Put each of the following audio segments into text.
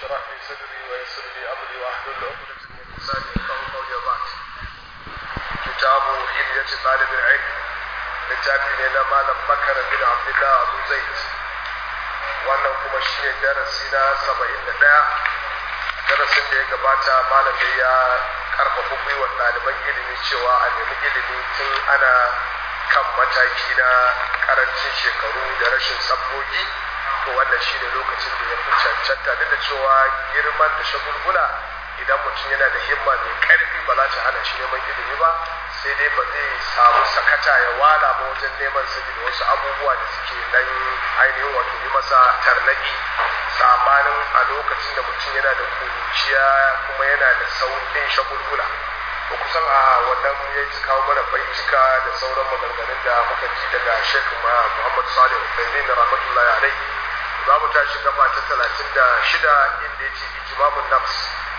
اشرح لي صدري ويسر لي امري واحلل عقدة من لساني يفقهوا قولي وبعد كتاب حلية طالب العلم littafi ne na malam bakar bin abdullah abu zaid wannan kuma shi ne darasi na saba'in da ɗaya darasin da ya gabata malam da ya karfafa gwiwar ɗaliban ilimi cewa a nemi ilimi tun ana kan mataki na karancin shekaru da rashin sabbogi to wannan shi ne lokacin da ya fi cancanta duk da cewa girman da shagulgula idan mutum yana da himma mai karfi ba za ta hana shi neman ilimi ba sai dai ba zai samu sakata ya wala ba wajen neman saboda wasu abubuwa da suke nan ainihin wato yi masa tarnaki sabanin a lokacin da mutum yana da kuruciya kuma yana da sauƙin shagulgula ba kusan a wannan ya ci kawo mana baitika da sauran maganganun da muka ji daga shek muhammad salih uthaymin rahmatullahi alai za mu tashi gaba ta talatin da shida inda ya ce ijimamun nafs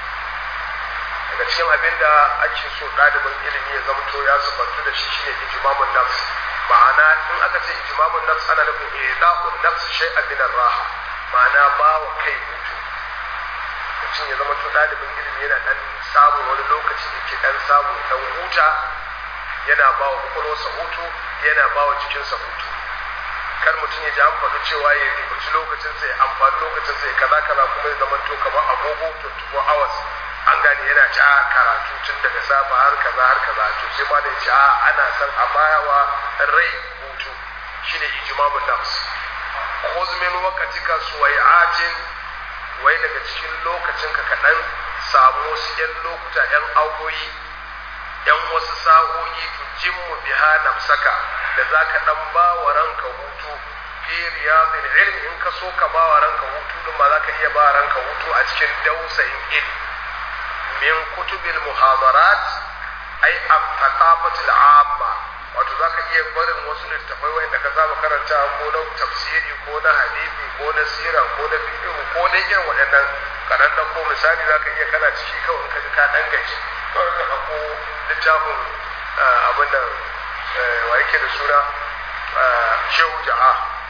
daga cikin abin da ake so ɗalibin ilimi ya zamto ya sufantu da shi shine ijimamun nafs ma'ana in aka ce ijimamun nafs ana nufin ida'un nafs shay'an min raha ma'ana ba wa kai hutu mutum ya zama to ɗalibin ilimi yana ɗan samun wani lokaci da ke ɗan samu ɗan huta yana ba wa kwakwalwarsa hutu yana ba wa jikinsa hutu kar mutum ya ji an faɗi cewa ya ribaci lokacinsa ya amfani lokacinsa ya kaza kaza kuma ya zama to kamar agogo 24 hours an gane yana ta karatu tun daga safa har kaza har kaza to sai ma da ya ce a ana son a bayawa rai hutu shine ijmamun nafs khudh min waqtika suwai'atin wai daga cikin lokacin ka kaɗan samu wasu ‘yan lokuta ‘yan awoyi ‘yan wasu sa'o'i tujimmu biha nafsaka da za ka ɗan ba wa ranka hutu fi riyadin ilmi in ka so ka ba wa ranka hutu din ma za ka iya ba wa ranka hutu a cikin dausayin ilmi min kutubil muhadarat ai at-taqafatul amma wato za ka iya barin wasu littafai wanda ka saba karanta ko na tafsiri ko na hadisi ko na sira ko na fiqh ko na irin waɗannan kanan da ko misali za ka iya kana ciki kawai in ka ji ka dan gaji kawai ka ɗauko littafin abin da wa yake da suna shehu jaha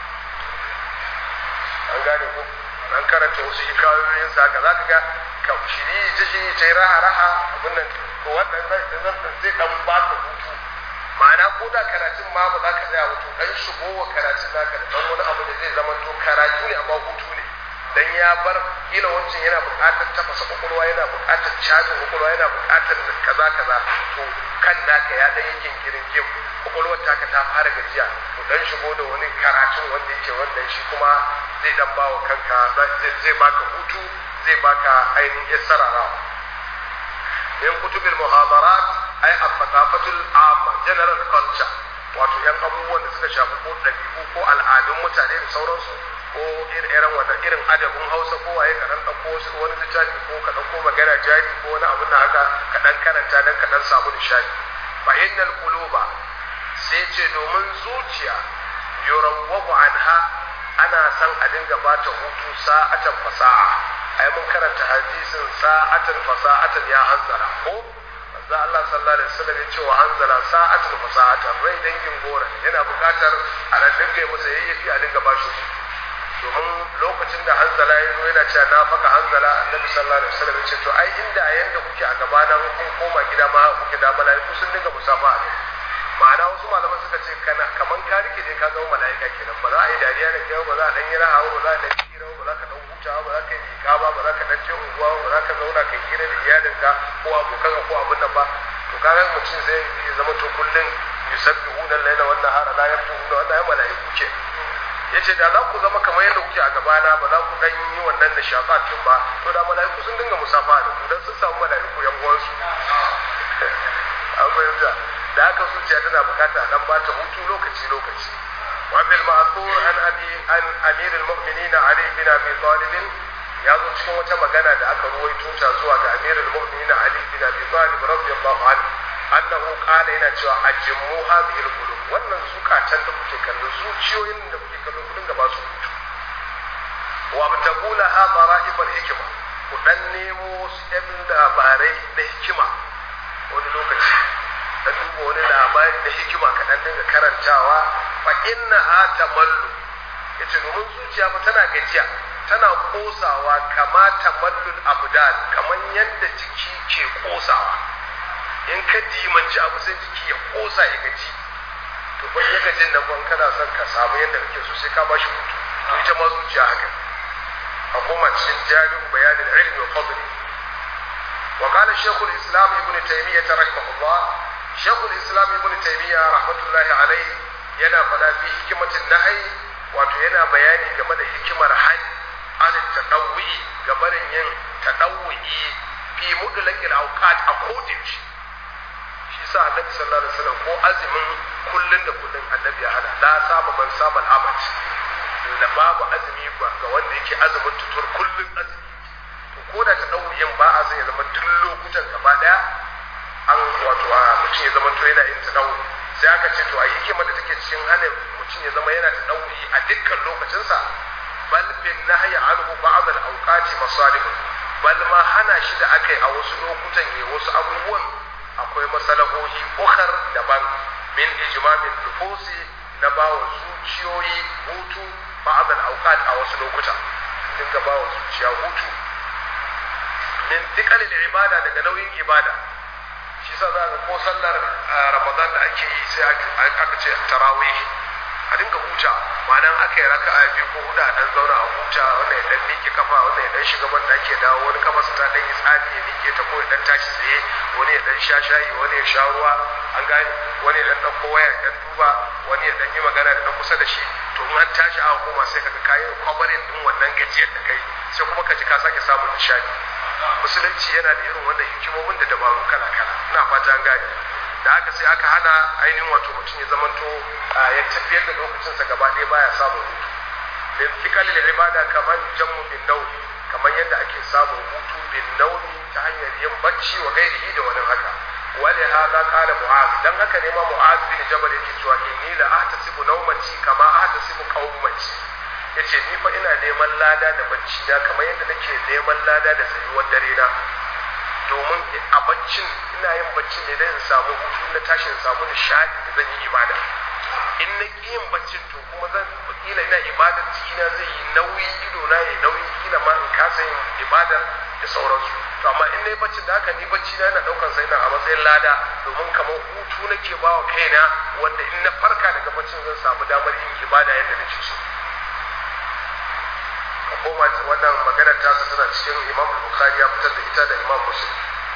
an gane ko an karanta wasu hikayoyin sa ka za ka ga ka shiri ta shiri ta yi raha raha abin nan to wannan zai dan baka hutu ma'ana ko da karatun ma ba za ka tsaya wato dan shigo wa karatun naka da dan wani abu da zai zama to karatu ne amma hutu ne dan ya bar kila wancan yana buƙatar tafasa kwakwalwa yana buƙatar cajin kwakwalwa yana buƙatar kaza kaza to kan naka ya dan yankin girin gim kwakwalwar taka ta fara gajiya to dan shigo da wani karatun wanda yake wannan shi kuma zai dan bawa kanka zai baka hutu zai baka ainihin yassararawa min kutubil muhadarat ai a fatafatul amma general culture wato yan abubuwan da suka shafi ko ɗabi'u ko al'adun mutane da sauransu ko irin wannan irin adabin hausa ko waye ka dan ɗauko wasu wani littafi ko ka ɗauko magana jari ko wani abin da haka ka dan karanta dan ka dan samu nishadi fa innal quluba sai ce domin zuciya yurawwahu anha ana san a dinga bata hutu sa'atan fasa'a ai mun karanta hadisin sa'atan fasa'atan ya hanzara ko manzo Allah sallallahu alaihi wasallam ya ce wa hanzala sa'atan fasa'atan rai dangin gora yana buƙatar a ran dinga masa yayyafi a dinga bashi domin lokacin da hanzala ya zo yana cewa na faka hanzala annabi sallallahu alaihi wasallam ya ce to ai inda yanda kuke a gaba na kun koma gida ma kuke da malaiku sun dinga musafa a ma'ana wasu malaman suka ce kana kaman ka rike ne ka zama mala'ika kenan ba za a yi dariya da kai ba za a dan yi rahawa ba za a dan yi hira ba za ka dan huta ba za ka yi miƙa ba ba za ka dan je unguwa ba za ka zauna ka hira da iyalinka ko abokanka ko abin nan ba to kaga mutum zai zama to kullun yusabbihuna al-laila wan nahara la yafturuna wannan mala'iku ke yace da za ku zama kamar yadda kuke a gabana ba za ku dan yi wannan nishaɗatin ba to da mala'iku sun dinga musafa da ku dan sun samu mala'iku yan uwansu an fahimta da haka zuciya tana bukata dan ba ta hutu lokaci lokaci wa bil ma'thur an abi an amir al mu'minin ali bin abi talib ya zo cikin wata magana da aka ruwaito ta zuwa ga amir al mu'minin ali bin abi talib radiyallahu anhu annahu qala yana cewa ajmu hadhihi al qulub wannan zukatan da kuke kallo zuciyoyin da kuke kallo ku dinga ba su hutu wa abtagula ha bara'ib al hikma ku dan nemo su yan labarai na hikima wani lokaci ka duba wani labari da hikima ka dan dinga karantawa fa inna ha tamallu yace domin zuciya fa tana gajiya tana kosawa kama tamallul abdan kamar yadda jiki ke kosawa in ka dimanci abu sai jiki ya kosa ya gaji to ban ya gajin nan ban kana son ka samu yadda kake so sai ka ba shi hutu to ita ma zuciya haka a koma cikin jami'u bayanin ilmi wa fadli wa qala shaykhul islam ibn taymiyyah rahimahullah shaykhul islam ibn taymiyyah rahmatullahi alayhi yana fada fi hikimatin nahyi wato yana bayani game da hikimar hali an tadawwi gabarin yin tadawwi fi mudlaqil awqat a kodin shi shi sa annabi sallallahu alaihi wasallam ko azumin kullun da kullun annabi ya hana la saba man saba al-abad da babu azumi ba ga wanda yake azumin tutur kullun azumi to ko da ta dauriyin ba a zai zama duk lokutan gaba daya an wato a mutum ya zama to yana yin ta dauri sai aka ce to a hikima da take cikin hana mutum ya zama yana ta dauri a dukkan lokacinsa bal bin nahyi anhu ba'd al-awqati masalihun bal ma hana shi da akai a wasu lokutan ne wasu abubuwan akwai masalahohi ukhar daban min ijmamin nufusi na bawa zuciyoyi hutu ba'd al-awqat a wasu lokuta dinga bawa zuciya hutu min dikalil ibada daga nauyin ibada shi sa za ka ko sallar ramadan da ake yi sai aka ce tarawih a dinga huta ma'anan aka yi raka a biyu ko huda a dan zauna a huta wannan ya dan miƙe kafa wannan ya dan shiga ban ake dawo wani kafa su ta dan yi tsami ya miƙe ta ko ya dan tashi tsaye wani ya dan sha shayi wani ya sha ruwa an gane wani ya dan ɗauko waya ya dan duba wani ya dan yi magana da dan kusa da shi to in an tashi a koma sai kaga kayan kwabarin din wannan gajiyar da kai sai kuma ka ji ka sake samun nishadi musulunci yana da irin wannan hikimomin da dabaru kala kala ina fata an gane da haka sai aka hana ainihin wato mutum ya zamanto ya tafiyar da lokacinsa gaba ɗaya baya samun hutu min fikal ibada kamar jammu bin naumi kamar yadda ake samun hutu bin naumi ta hanyar yin bacci wa gairihi da wani haka wali hada qala mu'az dan haka ne ma mu'az bin jabal yake cewa inni la ahtasibu nawmati kama ahtasibu qawmati yace ni fa ina neman lada da bacci na kamar yadda nake neman lada da tsayuwar dare na domin a baccin ina yin baccin ne don in samu hutu na tashi in samu nishadi da zan yi ibada in na ƙi yin baccin to kuma zan kila ina ibadar jikina zai yi nauyi ido na ya nauyi kila ma in kasa yin ibadar da sauransu to amma in na yi baccin da haka ni bacci na yana ɗaukar sai na a matsayin lada domin kamar hutu nake ba wa kaina wanda in na farka daga baccin zan samu damar yin ibada yadda nake so koma wannan maganar tasa tana cikin imam bukhari ya fitar da ita da imam muslim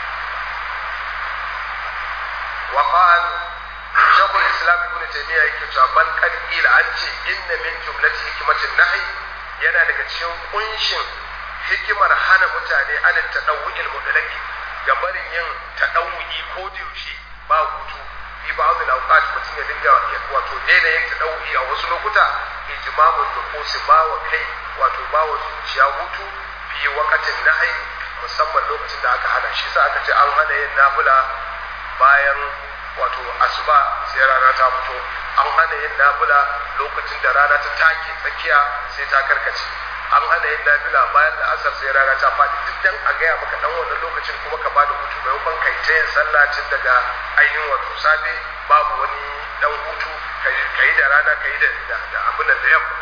wa qal shaykh al-islam ibn taymiyyah yake cewa ban qad qila an ce inna min jumlati hikmatin nahi yana daga cikin kunshin hikimar hana mutane an tadawwu'il mudallaki ga barin yin tadawwu'i ko da yaushe ba hutu fi ba'd al-awqat mutum ya dinga wato daina yin tadawwu'i a wasu lokuta ijma'ul nufusi ba wa kai wato ba wa zuciya hutu fi wakatin nahyi musamman lokacin da aka hana shi sa aka ce an hana yin nafila bayan wato asuba sai rana ta fito an hana yin nafila lokacin da rana ta take tsakiya sai ta karkace an hana yin nafila bayan da asar sai rana ta faɗi duk dan a gaya maka dan wannan lokacin kuma ka bada hutu maimakon kai ta yin sallah tun daga ainihin wato safe babu wani dan hutu ka yi da rana ka yi da abin da yamma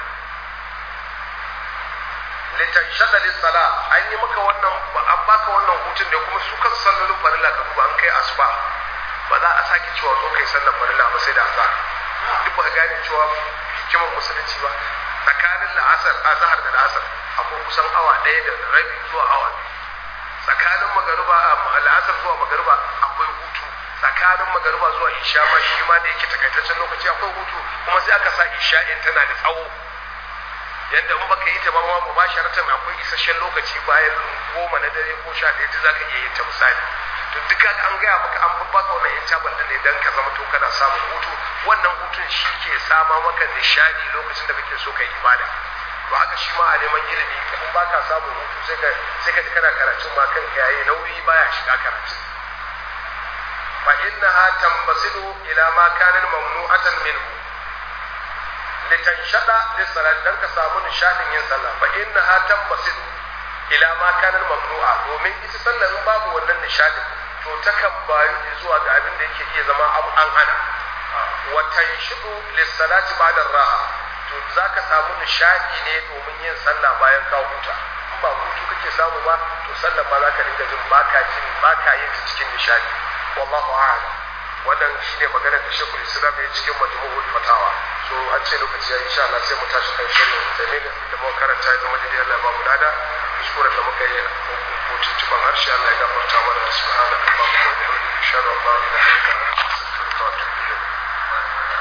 litan shaɗa sala an yi maka wannan an baka wannan hutun da kuma su kan sallolin farilla ka duba an kai asuba ba za a sake cewa zo kai sallar farilla ba sai da azhar duk ba gane cewa hikimar musulunci ba tsakanin la'asar azhar da la'asar akwai kusan awa ɗaya da rabi zuwa awa tsakanin magariba la'asar zuwa magariba akwai hutu tsakanin magariba zuwa isha ma shi ma da yake takaitaccen lokaci akwai hutu kuma sai aka sa isha'in tana da tsawo yadda in baka yi ta ba ma ba sharatan akwai isasshen lokaci bayan goma na dare ko sha ɗaya za ka iya yin ta misali to duka an gaya maka an baka wannan yan cabal ne dan ka zama to kana samun hutu wannan hutun shi ke sama maka nishadi lokacin da kake so kai ibada to haka shi ma a neman ilimi in baka samun hutu sai ka sai ka ji kana karatun ma kanka yayi nauyi baya shiga karatu fa innaha tambasidu ila ma kana mamnu'atan minhu litanshada lissalat dan ka samu nishadin yin sallah fa innaha tambasidu ila ma kana mamnu'a domin ita sallah in babu wannan nishadin to takan bayu zuwa ga abin da yake iya zama abu an hana wa tanshidu lissalati ba'da raha to za ka samu nishadi ne domin yin sallah bayan ka huta in ba hutu kake samu ba to sallah ba za ka dinga jin baka jin baka yin ta cikin nishadi wallahu a'lam wannan shine maganar da Sheikhul Islam ya cikin majmu'ul fatawa so an ce lokaci ya insha Allah sai mu tashi kan shirin da ne da mu karanta ya zama da Allah ba mu lada kuskuren da muka yi ko tuntuban harshe Allah ya gafarta mana subhanallahi wa bihamdihi ashhadu an la ilaha illa anta astaghfiruka wa atubu